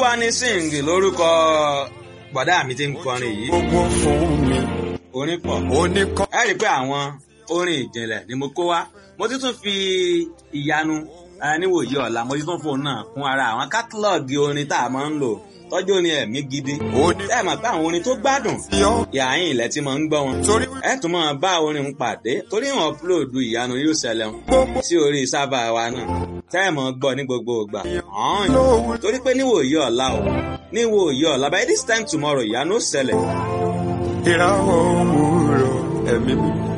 olúwani sing lórúkọ bọ̀dá mi ti ń kọrin yìí gbogbo fún mi orin pọ̀ oníkọ́. ẹ rí i pé àwọn orin ìjìnlẹ̀ ni mo kó wá mo ti tún fi ìyanu eh, níwòye ọ̀la mo ti tún fóun náà kún ara àwọn kátálọ́ọ̀gì orin tá a máa ń lò tọ́jú orin ẹ̀mí gidi Oní- ẹ mọ̀ pé àwọn orin tó gbádùn yọ yàáyìn ilẹ̀ tí mo ń gbọ́ wọn torí ẹ tún máa bá orin ń pàdé torí wọn upload ìyanu yóò ṣẹlẹ̀ wọn gbogbo sí orí sábà wa náà tẹ́ ẹ̀ mọ̀ gbọ́ ní gbogbo ìgbà hàn lówó torí pé níwòye ọ̀la o níwòye ọ̀la by this time tomorrow ìyanu ó ṣẹlẹ̀ ìràwọ̀ òwúrọ̀ ẹ̀mí mi.